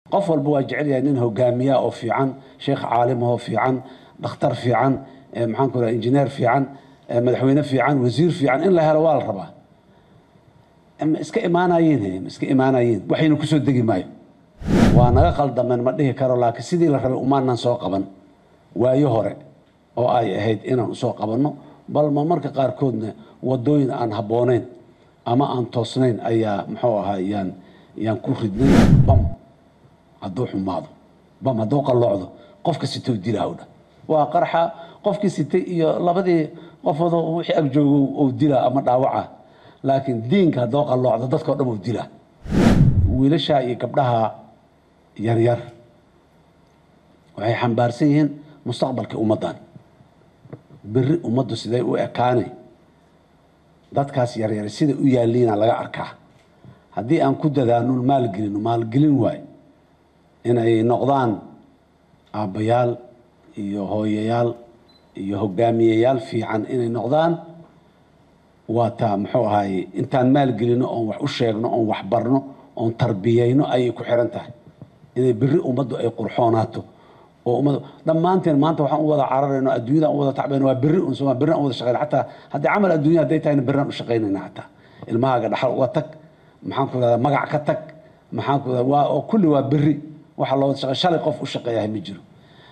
qof walba waa jecel yahay nin hogaamiya oo fiican sheekh caalim oo fiican dhakhtar fiican maxaan ku raha injineer fiican madaxweyne fiican wasiir fiican in la helo waa la rabaa ma iska imaanayiin ma iska imaanayiin waxayna kusoo degi maayo waa naga qaldameen ma dhihi karo laakiin sidii la rabay umaanan soo qaban waayo hore oo ay ahayd inaan usoo qabanno bal ma marka qaarkoodna wadooyin aan habbooneyn ama aan toosnayn ayaa muxuu ahaa yaan yaan ku ridnay bam hadduu xumaado bam hadduu qalloocdo qofka sitoo dilaa dha waa qarxa qofkii sitay iyo labadii qofoodo wixii ag joogo ou dilaa ama dhaawaca laakiin diinka hadduu qalloocdo dadkao dhan ou dilaa wiilasha iyo gabdhaha yaryar waxay xambaarsan yihiin mustaqbalkii ummaddan beri ummaddu siday u ekaanay dadkaas yaryar sida u yaalliina laga arkaa haddii aan ku dadaano maalgelino maalgelin waay inay noqdaan aabbayaal iyo hooyayaal iyo hogaamiyeyaal fiican inay noqdaan waa taa muxuu ahaye intaan maalgelino oon wax u sheegno oon wax barno oon tarbiyeyno ayay ku xiran tahay inay beri ummaddu ay qurxoonaato oo ummad dhammaanteen maanta waxaan u wada cararayno adduunyadaan u wada tacbayno waa berri un soma berri aan u wada shaqeyna xataa haddii camal adduunya hadday tahayna berri aan u shaqaynayna xataa ilmahaaga dhaxal uga tag maxaan ku rahdaa magac ka tag maxaan ku rahdaa waa oo kulli waa berri waxa loo wada shaqey shalay qof u shaqeeyahay ma jiro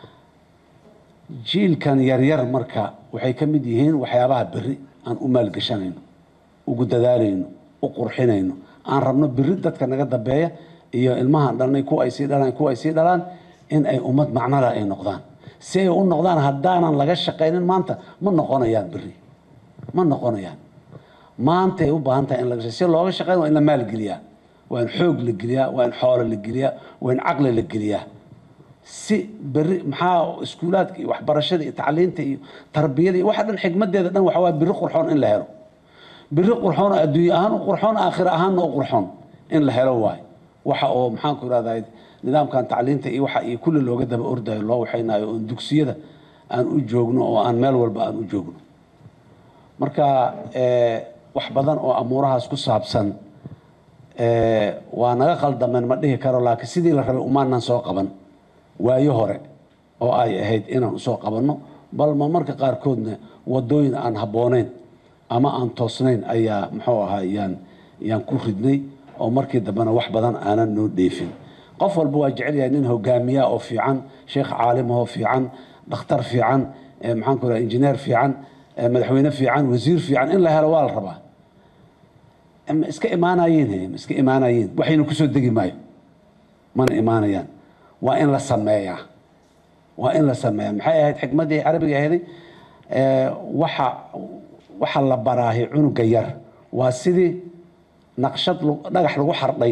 jiilkan yaryar marka waxay ka mid yihiin waxyaabaha berri aan u maalgeshanayno ugu dadaalayno u qurxinayno aan rabno berri dadka naga dambeeya iyo ilmahaan dhalnay kuwa ay sii dhalaan kuwa ay sii dhalaan in ay ummad macnala ay noqdaan si ay u noqdaan haddaanan laga shaqaynin maanta ma noqonayaan berri ma noqonayaan maantay u baahan tahay in laga si looga shaqeyn waa in la maalgeliyaa waa in xoog la geliyaa waa in xoolo la geliyaa waa in caqli la geliyaa si berri maxaa iskuulaadka iyo waxbarashada iyo tacliinta iyo tarbiyada iyo waxa dhan xigmadeeda dhan waxa waa berri qurxoon in la helo berri qurxoon oo adduunye ahaan u qurxoon aakhira ahaanna u qurxoon in la helo waayo waxa oo maxaan ku irahdaa nidaamkan tacliinta iyo waxa iyo kulli looga daba ordayo loo waxaynayo oon dugsiyada aan u joogno oo aan meel walba aan u joogno marka wax badan oo amuurahaas ku saabsan waa naga qaldameen ma dhihi karo laakiin sidii la rabay umaanan soo qaban waayo hore oo ay ahayd inaan usoo qabanno bal ma marka qaarkoodna wadooyin aan habbooneyn ama aan toosnayn ayaa muxuu ahaa yaan yaan ku ridnay oo markii dambena wax badan aanan noo dheefin qof walba waa jecel yahay nin hogaamiya oo fiican sheekh caalim oo fiican dhakhtar fiican maxaan ku raha injineer fiican madaxweyne fiican wasiir fiican in la helo waa la rabaa ma iska imaanayiin ma iska imaanayiin waxayna kusoo degi maayo mana imaanayaan waa in la sameeyaa waa in la sameeyaa maxay ahayd xikmaddii carabiga ahayday waxa waxa la baraahay cunuga yar waa sidii naqshad dhagax lagu xardhay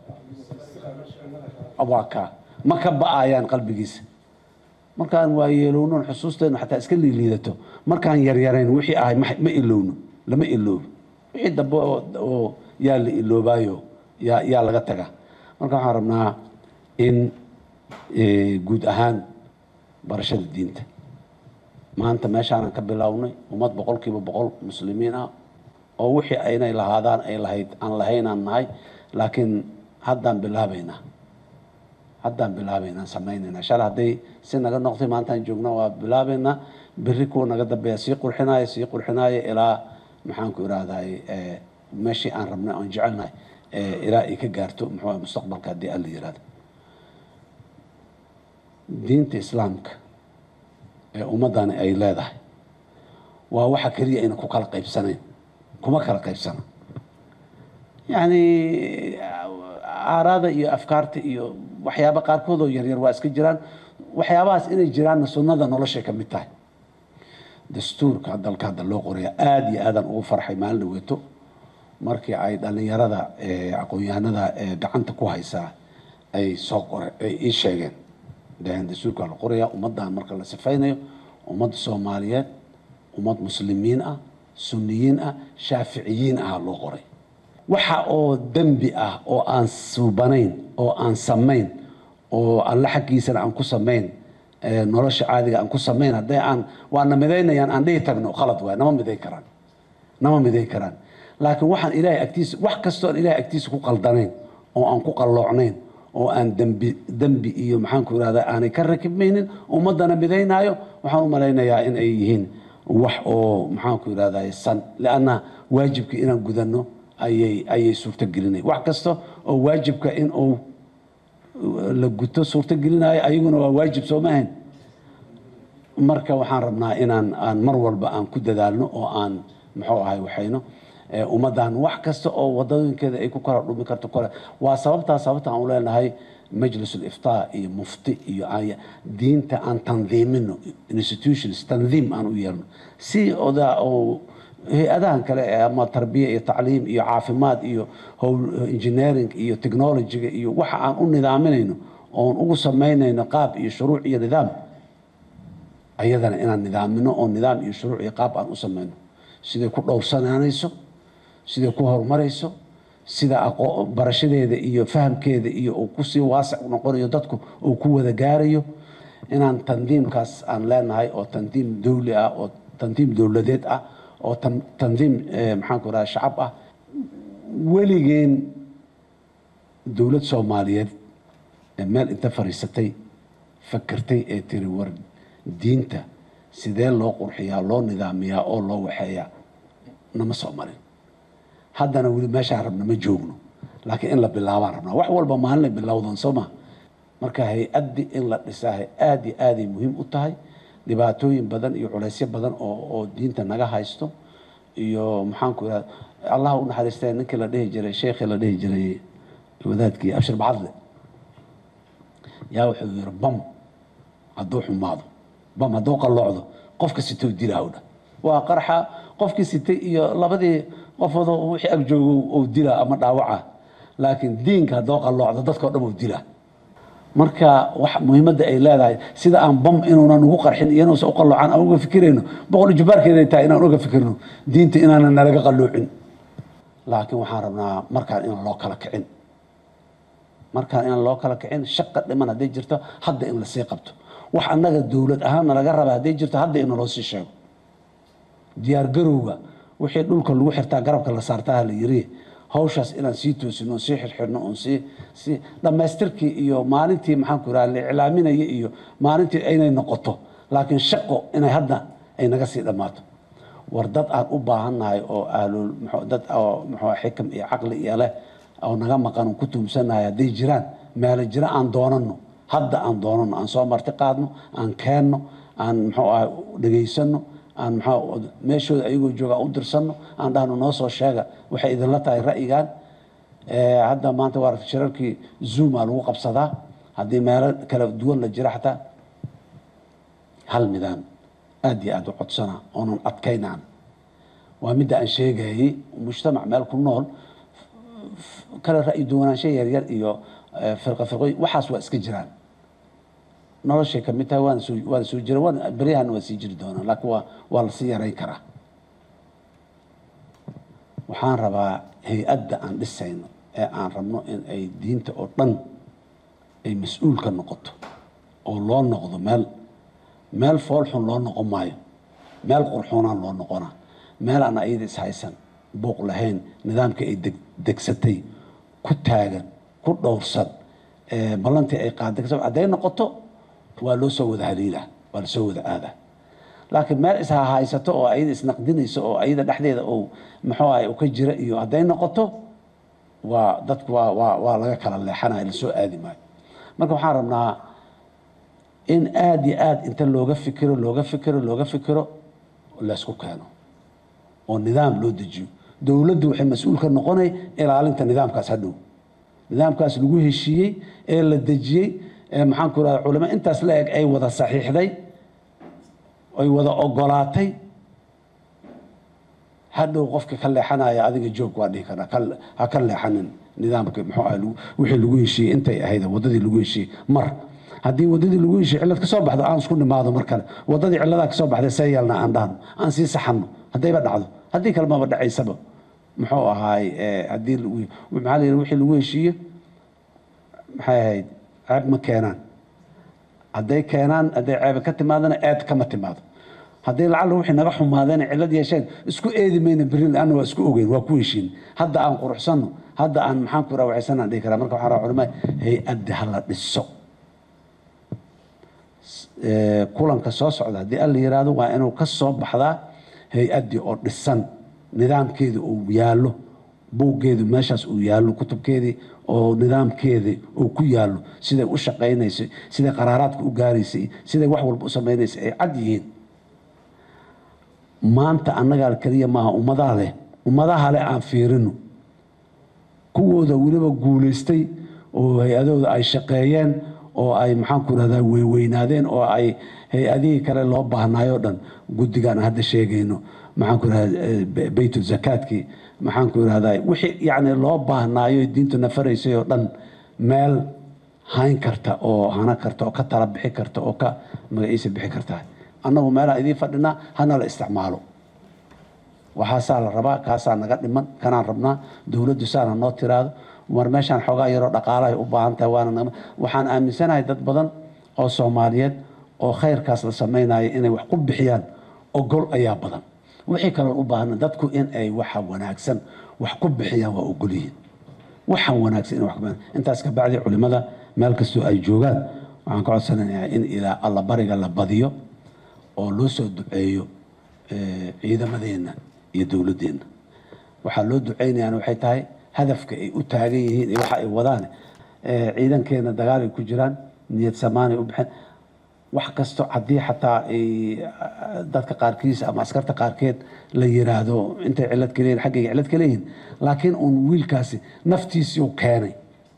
waa kaa ma ka ba-ayaan qalbigiisa markaan waa yeelowno xusuusteenu xataa iska liiliidato markaan yaryarayn wixii ahay ma ilowno lama iloobo wixii dambe oo yaa la iloobaayo yaa yaa laga taga marka waxaan rabnaa in guud ahaan barashada diinta maanta meeshaanan ka bilownay ummad boqol kiiba boqol muslimiin ah oo wixii aynay lahaadaan ay lahayd aan lahaynaan nahay laakiin haddaan bilaabaynaa haddaan bilaabaynaa samaynaynaa shalay hadday si naga noqtay maantaan joogna waa bilaabaynaa berri kuwa naga dambeeya sii qurxinaayo sii qurxinaayo ilaa maxaan ku irahday meeshii aan rabnay aan jecelnahay ilaa ay ka gaarto muxuu mustaqbalka haddii alla yirahdo diinta islaamka ee ummaddani ay leedahay waa waxa keliya ayna ku kala qaybsanayn kuma kala qaybsana yacni aaraada iyo afkaarta iyo waxyaaba qaarkood oo yaryar waa iska jiraan waxyaabahaas inay jiraanna sunnada noloshay ka mid tahay dastuurka dalka hadda loo qoraya aada iyo aadaan ugu farxay maalin dhaweeto markii ay dhallinyarada aqoon-yahanada gacanta ku haysaa ay soo qore ay ii sheegeen dhaheen dastuurka la qoraya ummaddan marka la sifaynayo ummadda soomaaliyeed ummad muslimiin ah sunniyiin ah shaaficiyiin ah loo qoray waxa oo dembi ah oo aan suubanayn oo aan samayn oo alle xaggiisana aan ku samayn nolosha caadiga aan ku samayn hadday aan waana midaynayaan aan dhihi tagno khalad waay nama miday karaan nama miday karaan laakiin waxaan ilaahay agtiisa wax kastoo aan ilaahay agtiisa ku qaldanayn oo aan ku qalloocnayn oo aan dembi dembi iyo maxaanku irahda aanay ka rakibmaynin ummadana midaynaayo waxaan u malaynayaa in ay yihiin wax oo maxaanku irahday san lianna waajibka inaan gudanno ayay ayay suurtogelinay wax kasta oo waajibka in uu la guto suurtogelinayo ayaguna waa waajib soo ma ahayn marka waxaan rabnaa inaan aan mar walba aan ku dadaalno oo aan muxuu ahay waxayno ummaddan wax kasta oo wadooyinkeeda ay ku kala dhumi karto kale waa sababtaa sababta aan u leenahay majlis uliftaa iyo mufti iyo diinta aan tandiimino institutions tandiim aan u yeelno si oda oo hay-adahan kale ama tarbiya iyo tacliim iyo caafimaad iyo howl engineering iyo technologyga iyo waxa aan u nidaaminayno oon ugu samaynayno qaab iyo shuruuc iyo nidaam ayadana inaan nidaamino oo nidaam iyo shuruuc iyo qaab aan u samayno siday ku dhowrsanaanayso siday ku horumarayso sida barashadeeda iyo fahamkeeda iyo uu kusii waasic noqonayo dadku uu ku wada gaarayo inaan tandiimkaas aan leenahay oo tandiim dowli ah oo tandiim dowladeed ah oo tandiim maxaanku raha shacab ah weligeen dowlad soomaaliyeed ee meel inta fadhiisatay fakertay ee tiri war diinta sidee loo qurxiyaa loo nidaamiyaa oo loo waxeeyaa nama soo marin haddana weli meeshaan rabna ma joogno laakiin in la bilaabaan rabnaa wax walba maalinay bilowdan soo maa marka hay-addii in la dhisaahay aada iyo aaday muhiim u tahay dhibaatooyin badan iyo culaysyo badan oo oo diinta naga haysto iyo maxaanku irahda allah u naxariistay ninkii la dhihi jiray sheekhii la dhihi jiray wadaadkii abshir bacadle yaa wuxuu yiri bam hadduu xumaado bam hadduu qalloocdo qofka sitoo dilaa dha waa qarxa qofkii sitay iyo labadii qofoodo wixii ag joogo ou dilaa ama dhaawaca laakiin diinka haddoo qalloocdo dadkao dhan ou dilaa marka wax muhiimadda ay leedahay sida aan bam inuunan ugu qarxin iyo inuusan u qalloocan aan uga fikirayno boqol jubaarkeeday tahay inaan uga fikirno diinta inaanan nalaga qalloocin laakiin waxaan rabnaa markaan inaan loo kala kicin markaan inaan loo kala kicin shaqa dhiman hadday jirto hadda in lasii qabto wax annaga dowlad ahaanna laga raba hadday jirto hadda in loo sii sheego diyaar garowga wixii dhulka lagu xirtaa garabka la saartaa la yiri hawshaas inaan sii toosino oon sii xirxirno oon sii sii dhammaystirkii iyo maalintii maxaanku iraha la iclaaminaya iyo maalintii inay noqoto laakiin shaqo inay hadda ay naga sii dhammaato war dad aan u baahannahay oo ahlul dad oo muxuu xikam iyo caqli iyo leh oo naga maqan oon ku tuumsannahay hadday jiraan meelo jira aan doonanno hadda aan doonanno aan soo marti qaadno aan keenno aan muxuu ahay dhegaysano aan maxaa meeshooda ayagoo jooga u dirsanno aan dhahno noo soo sheega waxay idinla tahay ra'yigan hadda maanta waa shirarkii zooma lagu qabsadaa haddii meelo kala duwan la jira xataa hal nidaam aada iyo aada u codsana oonan adkaynaan waa midda aan sheegayay mujtamac meel ku nool kala ra'yi duwanaansho yaryar iyo firqa firqooyin waxaas waa iska jiraan noloshay ka mid tahay waana soo waana soo jira waan beryahana waa sii jiri doonaa laakiin waa waa lasii yarayn karaa waxaan rabaa hay-adda aan dhisayno ee aan rabno in ay diinta oo dhan ay mas-uul ka noqoto oo loo noqdo meel meel foolxun loo noqon maayo meel qurxoonaan loo noqonaa meel aan ayada ishaysan buuq lahayn nidaamkii ay deg degsatay ku taagan ku dhowrsan ballantii ay qaaday hadday noqoto waa loo soo wada haliilaa waa lasoo wada aadaa laakiin meel ishahaysato oo ayada isnaqdinayso oo ayada dhexdeeda uu muxuu ahay ka jira iyo hadday noqoto waa dadku waa waa waa laga kala leexanaya lasoo aadi maayo marka waxaan rabnaa in aada iyo aada inta looga fikiro looga fikiro looga fikiro laysku keeno oo nidaam loo dejiyo dowladdu waxay mas-uul ka noqonay ilaalinta nidaamkaas hadhow nidaamkaas lagu heshiiyey ee la dejiyey maxaan ku irahda culamo intaas la eg ay wada saxiixday ay wada ogolaatay hadhow qofka ka leexanaya adiga joog waa dhihi karaa ha ka leexanin nidaamka muxuu ah wixii lagu heshiiyey intay ahayd wadadii lagu heshiiyey mar haddii wadadii lagu heshiiyey cillad ka soo baxdo aan isku nimaado mar kale wadadii cilladaa ka soo baxday see yeelna aan dhahno aan sii saxanno haddayba dhacdo haddii kale maba dhacaysaba muxuu ahaay haddii maxaa la yidhi wixii lagu heshiiye maxay ahayd ceeb ma keenaan hadday keenaan hadday ceebe ka timaadana eed kama timaado haddii lacalla wixii naga xumaadeen cillad yeesheen isku eedi mayna berri laanna waa isku ogeyn waa ku heshiin hadda aan quruxsanno hadda aan maxaan ku raawacaysanaan dhihi karaa marka waxaan rabaa culimada hay-addi ha la dhiso Eh, kulanka soo socda haddii alla yiraahdo waa inuu ka soo baxdaa hay-addii oo dhisan nidaamkeedii uu yaallo buuggeedu meeshaas uu yaallo kutubkeedii oo nidaamkeedii uu ku yaallo siday u shaqaynaysay siday qaraaraadka u gaaraysay siday wax walba u samaynaysay ay cad yihiin maanta annagaa keliya maaha ummadaha leh ummadaha leh aan fiirino kuwooda weliba guulaystay oo hay-adooda ay shaqeeyeen oo ay maxaanku irahdaa weyweynaadeen oo ay hay-adihii kale loo baahnaayoo dhan guddigaan hadda sheegayno maxaanku irahdaa beytul zakaadkii maxaanku irahdaa wixii yacni loo baahnaayo diintu nafaraysay oo dhan meel hayn karta oo hana karta oo ka tala bixi karta oo ka magaciisa bixi karta annagu meelaan idiin fadhinaa hana la isticmaalo waxaasaa la rabaa kaasaa naga dhiman kanaan rabnaa dowladdu saana noo tiraado war meeshaan xoogaa yaroo dhaqaalahay u baahan tahay waana naga waxaan aaminsanahay dad badan oo soomaaliyeed oo khayrkaas la samaynayo inay wax ku bixiyaan ogol ayaa badan wixii kaloon u baahna dadku in ay waxa wanaagsan wax ku bixiyaan waa ogol yihiin waxaan wanaagsan in wax ku bixiyaan intaas ka bacdi culimada meel kastoo ay joogaan waxaan ka codsanayaa in ilaa alla bariga la badiyo oo loo soo duceeyo eh, ciidamadeenna iyo dowladdeenna waxaa loo duceynayaan waxay tahay hadafka ay u taagan yihiin iyo waxa ay wadaan eh, ciidankeena dagaal ay ku jiraan niyad samaanay u baxeen wax kasto haddii xataa ay dadka qaarkiis ama askarta qaarkeed la yiraahdo intay cilad ka leeyihin xaggayga cilad ka leeyihin laakiin uun wiilkaasi naftiisii u keenay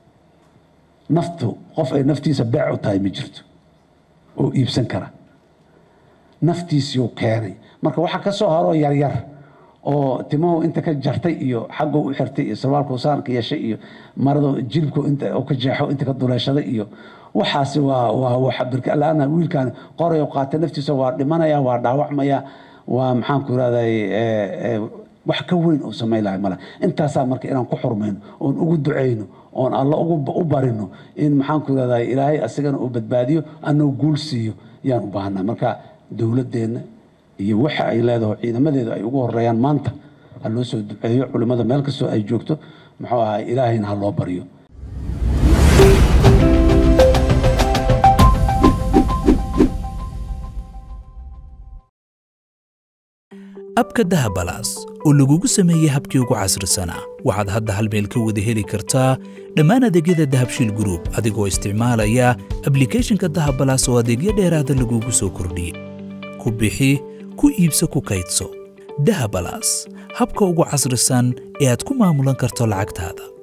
naftu qof ay naftiisa beec u tahay ma jirto oo iibsan kara naftiisii u keenay marka waxa ka soo haroo yaryar oo timahu inta ka jartay iyo xaggu u xirtay iyo sarwaalku saanka yeeshay iyo maradu jilibku inta oo ka jeexo inta ka duleeshaday iyo waxaasi waa waa waxa birka la-aana wiilkan qoray oo qaatay naftiisa waa dhimanaya waa dhaawacmaya waa maxaan ku irahday wax ka weyn oo samayn lahay male intaasaa marka inaan ku xurmayno oon ugu ducayno oon alla ugu u barino in maxaan ku irahday ilaahay asigana uu badbaadiyo anoo guul siiyo yaan u baahnaa marka dowladdeenna iyo waxa ay leedaho ciidamadeedu ay ugu horeeyaan maanta ha loo soo duceeyo culimmada meel kastoo ay joogto muxuu ahaa ilaahayna ha loo baryo abka dahabalaas oo lagugu sameeyey habkii ugu casrisanaa waxaad hadda hal meel ka wada heli kartaa dhammaan adeegyada dahabshiil group adigoo isticmaalaya ablikhethonka dahabalaas oo adeegyo dheeraada lagugu soo kordhiyey ku bixi ku iibso ku kaydso dahabalaas habka ugu casrisan ee aad ku maamulan karto lacagtaada